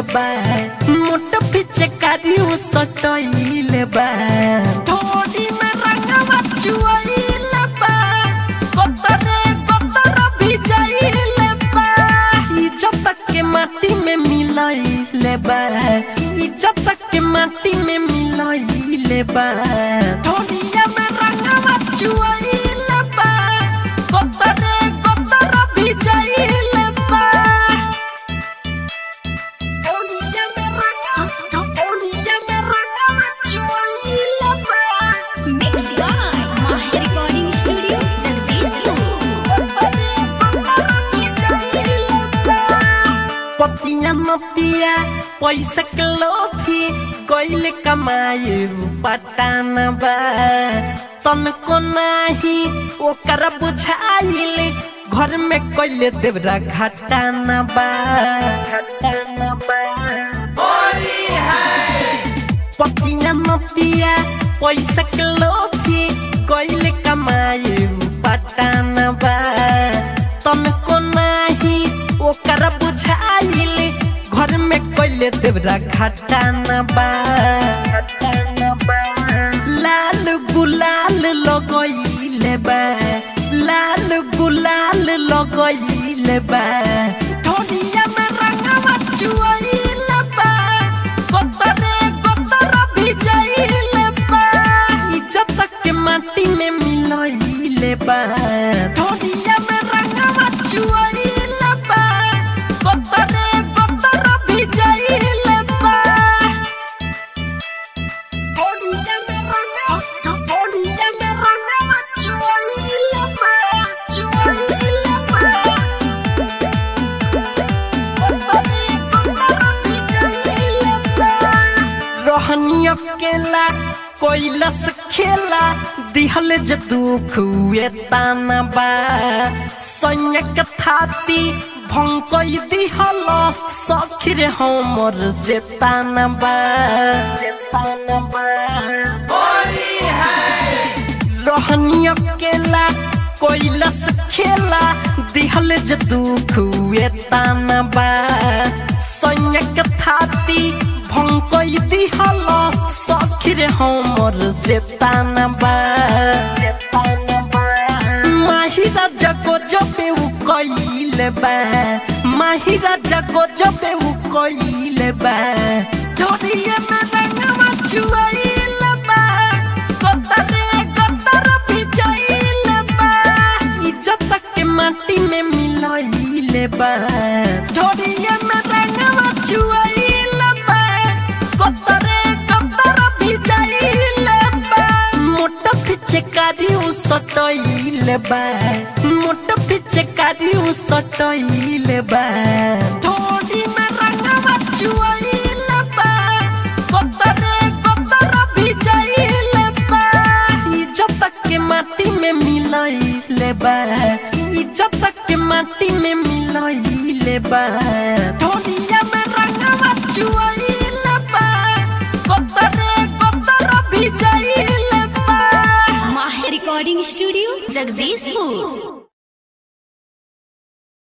बा मोट पीछे कारियो सटइले बा थोड़ी में रंगवा चुइले बा कतरे कतर भिजइले बा इज्जत के माटी में मिलइले बा इज्जत के माटी में मिलइले बा थोड़िया में रंगवा चुइले बा कतरे कतर भिजइले बा थोड़िया में रंगवा थोड़िया में रंगवा चुइले बा Mixed by Mahi Recording Studio, Jagdishpur. पतिया नतिया पैसा के लोभी गइल कमाए पटान बा तनको नाही ओकर बुझाइल घर में कइले देवरा घाटान बा घाटान बा पतिया नतिया पैसा के लोभी कइले कमाए पटान बा तनको नाही ओकर बुझाइल घर में कइले देवरा घाटान बा घाटान बा लाल गुलाल लगइले बा लाल गुलाल लगइले बा ढोलिया में रंगवा चुइले बा कतरे कतर भिजइले बा इज्जत के माटी में मिलइले बा ढोलिया में रंगवा चुइले बा कतरे कतर भिजइले बा ढोलिया में रंगवा ढोलिया में रंगवा चुइले बा चुइले बा रहनी अकेला कोइलस खेला दिहल ज दुख हुए ताना बा संयक थाती भंकई दिहल सखिर हमर जेताना बा जेताना बा रहनी अकेला कोइलस खेला दिहल ज दुख हुए ताना बा संयक थाती भंकई दिहल सखिर हमर जेताना बा जेताना बा माहिरा जगो जबे उ कइले बा माहिरा जगो जबे उ कइले बा ढोरिए में रंगवा चुइले बा कतरे कतर भिजइले बा इज्जत के माटी में मिलइले बा ढोरिए में रंगवा चुइले बा कतरे कतर भिजइले बा मोट पीछे कारी उ सटइले बा मोट पीछे कारी उ सटइले बा ढोरी में रंगवा चुइले बा कतरे कतर भिजइले बा इज्जत के माटी में मिलइले बा इज्जत के माटी में मिलइले बा ढोलिया में रंगवा चुइले बा कतरे कतर भिजइले बा Mahi Recording Studio, Jagdishpur.